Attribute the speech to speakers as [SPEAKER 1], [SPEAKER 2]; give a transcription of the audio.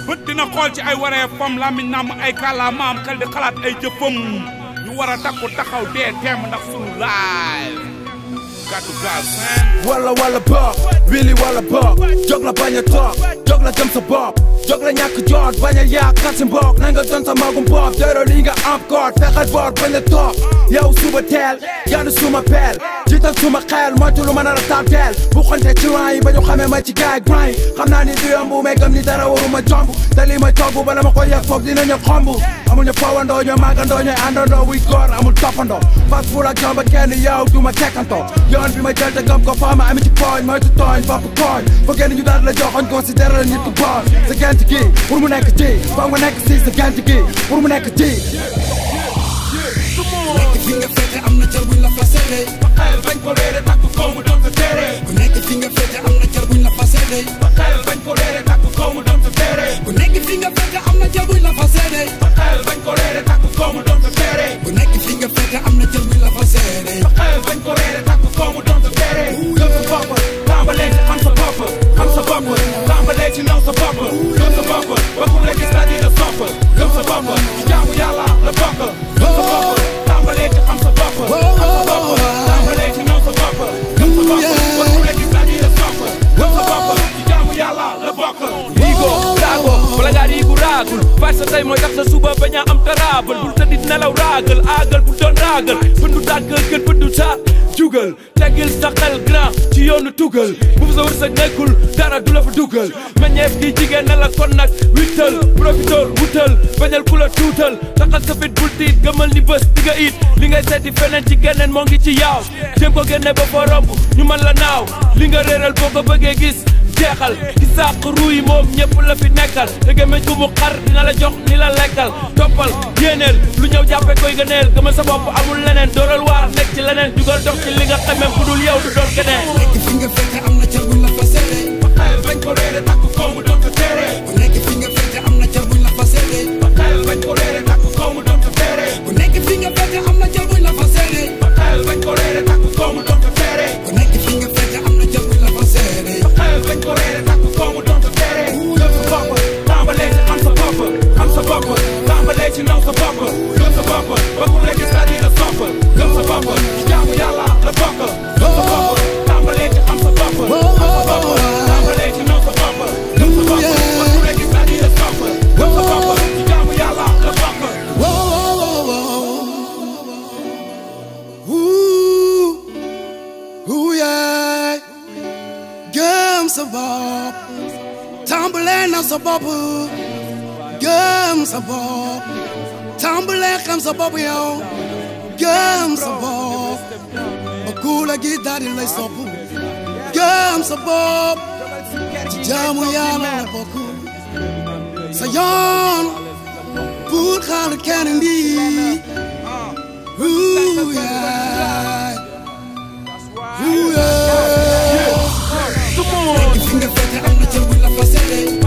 [SPEAKER 1] bët dina xool ci ay waree fam làmmiñ nàmm ay kàllaamaam xel di xalaat ay jëfam ñu war a takku taxaw dee teem ndax sunu live gàddu gaal seen
[SPEAKER 2] wala wala boog wili wala boog jóg la bañ a toog jóg la gëm sa bopp jóg la ñàkk joot bañ a yaakaar si mbokk na nga doon sa magum bopp dero li nga am koot fexeel boor bañ a toog yow suba teel gàddu suma peel jiital suma xeel moytu lu ma nar a tàtteel bu xonte ci rang yi ba ñu xamee ma ci gaay grind xam naa ni du yomb mais gëm ni dara waruma jomb te li may togg bala ma ko yegg foog dinañu xomb amul ñu fowandoo ñooy màggandoo ñooy àndandoo wuy góor amul toppandoo fas ful ak jomba kenn yow du ma tekkantoo yoon bi ma jël te gëm ko faa ma ami ci pooñ moytu tooñ bopp kooñ foo génn ñu daal la joxoñ considéré la nit ku bon sa gent gi pour mu nekk ci foog nga nekk si sa gent gi pour mu nekk ci
[SPEAKER 3] nekk fi nga féete am na cër buñ la faseede
[SPEAKER 1] xel bañ ko réere takku kaw mu doon sa téere
[SPEAKER 3] ku nekk fi nga féete am na cër buñ la faseede
[SPEAKER 1] xel bañ ko réere takku kaw mu doon sa téere
[SPEAKER 3] ku nekk fi nga féete am na cër buñ la faseede
[SPEAKER 1] xel bañ ko réere takku kaw mu doon sa téere
[SPEAKER 3] ku nekk fi nga féete am na cër buñ la faseede
[SPEAKER 1] xel bañ ko réere takku kaw mu doon sa téere gëm sa bopp tàmbalee ci xam sa bopp xam sa bopp tàmbalee ci naw sa bopp gëm sa bopp ba ku la gis daal di la sopp gëm sa bopp ci jaamu yàlla la bokk gëm sa bopp tàmbalee ci xam sa bopp xam sa bopp tàmbalee ci naw sa bopp gëm sa bopp ba ku la gis daal di la sopp gëm sa bopp ci jaamu yàlla la bokk
[SPEAKER 4] Igo raago bala ngaa riigu raagul parce que tey mooy tax sa suba bañ a am taraabal bul tëddit nelaw raagal aagal bul doon raagal bëndu daat kër kër bëndu saat jugal teggil sa xel grand ci yoonu tugal bu sa wërsëg nekkul dara du la fa dugal meññeef gi jigéen na la kon nag wittal profiteur wutal bañal ku la tuutal taxal sa fit bul tiit gëmal ni bés di nga it li ngay seeti feneen ci geneen moo ngi ci yaaw jéem ko génne ba fa romb ñu mën la naaw li nga réeral boo ko bëggee gis jeexal ki sàq ruuy moom ñëpp la fi nekkal te gémmiñ gu mu xar dina la jox ni la lekkal toppal yéeneel lu ñëw jàppe koy gëneel gëmal sa bopp amul leneen dooral waar nekk ci leneen jugal dox ci li nga xamee ku dul yow du doon keneen
[SPEAKER 3] nekk fi nga féete am na cër buñ la faseede
[SPEAKER 1] xel bañ ko réere takku kaw mu doon sa téere
[SPEAKER 3] ku nekk fi nga féete am na cër buñ la faseede
[SPEAKER 1] xel bañ ko réere takku kaw mu doon sa téere
[SPEAKER 3] ku nekk fi nga féete am na cër buñ la faseede
[SPEAKER 1] xel bañ ko réere takku kaw mu doon sa téere
[SPEAKER 3] ku nekk fi nga féete am na cër buñ la faseede
[SPEAKER 1] xel bañ ko réere takku kaw mu doon sa téere gëm sa bopp tàmbalee ci xam sa bopp xam sa bopp tàmbalee ci naw sa bopp gëm sa bopp ba ku la gis daal di la sopp gëm sa bopp ci jaamu yàlla la bokk gëm sa bopp tàmbalee ci xam sa bopp xam sa bopp tàmbalee ci naw sa bopp gëm sa bopp ba ku la gis daal di la sopp gëm sa bopp ci jaamu yàlla la bokk
[SPEAKER 3] Ooh, ooh, yeah. Gëm sa bopp tàmbalee na sa bopp gëm sa bopp tàmbalee xam sa bopp yow gëm sa bopp ba ku la gi daal di lay sopp gëm sa bopp ci jaamu yàlla la bokk sa yoon pour xaar kenn ndi Ooh, yeah. Ooh, yeah. nekk fi nga féete am na cër buñ la faseede